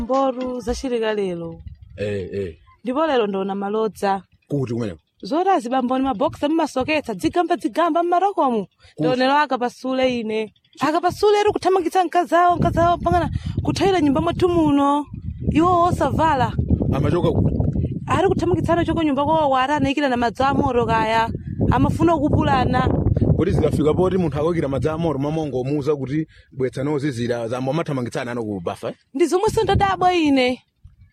mboru zachilika lero eh eh ndipo lero ndona malodza kuti kumeneko zoti azibamboni mabokisi mmasoketsa dzigamba dzigamba mmarokomu ndionero akapasule ine akapasule eri kuthamangitsa mkazawo mkazawo pangana kuthayira nyumba mwathu muno iwo osavala amachoka kuti ari kuthamangitsana choko nyumba kwawo ari anayikira na madzi amoro kaya amafuna kupulana kuti zikafika poti munthu akoyikira madzi amoro mamongo omuuza kuti bwetsa nozizira zambo amathamangitsana ano kubafa eh? ndi zomwe sindadabwa ine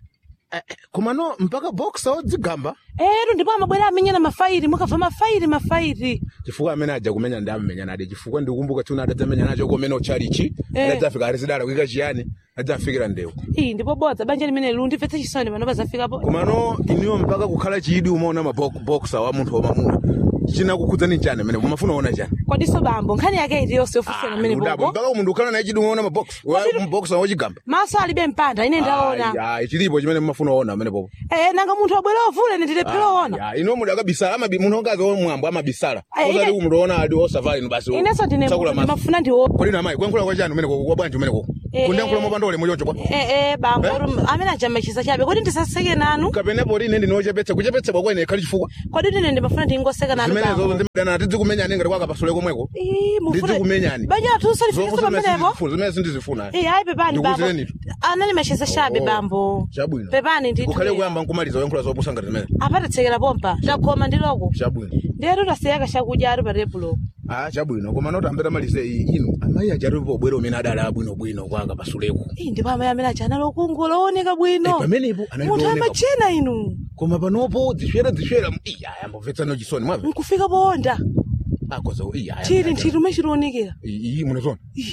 Eh, eh, komano mpaka boxa odzigamba ero ndipo amabwera amenyana mafairi mukabva mafairi mafairi chifukwa amene aja kumenya ndi amenya nade chifukwa ndikukumbuka tuna adadzamenya nacho komene ochalichi Eh. adadzafika arizidala kuika chiyani adzafikira ndewu iyi ndipo bodza banja limene lu ndimvetse chisoni pano pazafikapo komano iniwo mpaka kukhala chidi umaona maboxa wa munthu wamamuna chinakukhudzani chani amene mumafuna ona chani kwadiso bambo nkhani yake iti yonse yofusana Ah, mmene ndudabwa. bobo mpaka munthu ukhala naye chidi umaona maboxa wochigamba maso alibe mpanda ine ndaona Ayi, chilipo chimene mumafuna ona amene popo eh nanga munthu wabwera ovula ine ndilephera ona Ya, ino muda akabisala amabi munthu ongazi omwambo amabisala Ayi, osati ine- kumunthu ona adi osafali ino basi inenso ndine tsakula maso ndimafuna ndiwo kodi na mayi kuyankhula kwa chani umene kwa bwanji umene koko Eh, kundiyankhula eh. mopanda ulemu choncho kwa eh eh bambo Eh? uri- amene ajama chisa chabe kodi ndisaseke nanu kapenepo ine ndinochepetsa kuchepetsedwa kwene ikhali chifukwa kodi ine ndimafuna ndingoseka nanu zimenezo bambo ndimdana tidzikumenyani ngati kwakapasule komweko Ii, mufuna- Ndidzi-kumenyani. banja athu usalifikisa pamenepo zimene sindizifuna Eh, ayi pepani bambo Ndikuwuzireni. anali machisa chabe Oh, bambo chabwino pepani kukhale ndithu kuyamba nkumaliza kuyankhula zopusa ngati zimene apatitsekera pompa takhoma ndiloko chabwino ndero tasiyaka chakudya ari pa tebulo ah chabwino koma noti ambeta malize iyi inu amayi achatipo obwera umene adali abwinobwino kwakapasuleko Ii, ndipo amayi amene aja anali okungola ooneka bwino pamenepo anali munthu kuoneka. amachena inu koma panopo zishwera zishwera iya yambomvetsano chisoni mwamve nkufika poonda akoza iya chili nthiti umwe chilionekera iyi munezona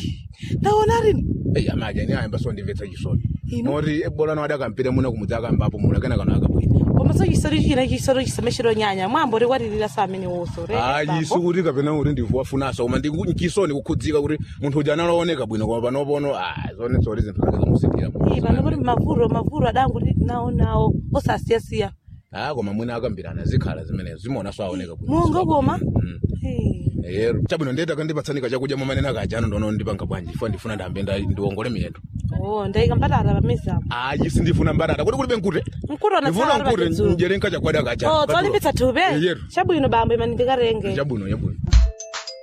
ndaona rini eyi amaja ni ayamba so ndimvetsa chisoni Inu? moti bolano adi akampita muno kumudzi akambapo muno akena kano akabwino komanso chisori china chisori chisame chilonyanya mwambo likwatirira sa amene woso ayi sikuti kapena kuti ndifuwafunasa koma ndichisoni kukhudzika kuti munthu uja analooneka bwino koma panopono zone zoti zinthu zake zamusikira pano kuti mavuro mavuro adanguti nawo nawo osasiyasiya ah koma mwina akambirana zikhala zimenezo zimaona so aoneka bwino monga koma Mm. Eh, ero chabwino ndiyeti akandipatsanika chakudya momanena kajano ndono ndipanga bwanji ifo ndifuna ndambe nda- ndiwongole miyendo oh ndayika mbatata pamizapo ayi sindifuna mbatata kuti kulibe nkute mkutona ndifuna nkute njere nkachakwada kacha oh tsolimbitsa thupi Yeyeru. chabwino bambo imani ndikarenge chabwino chabwino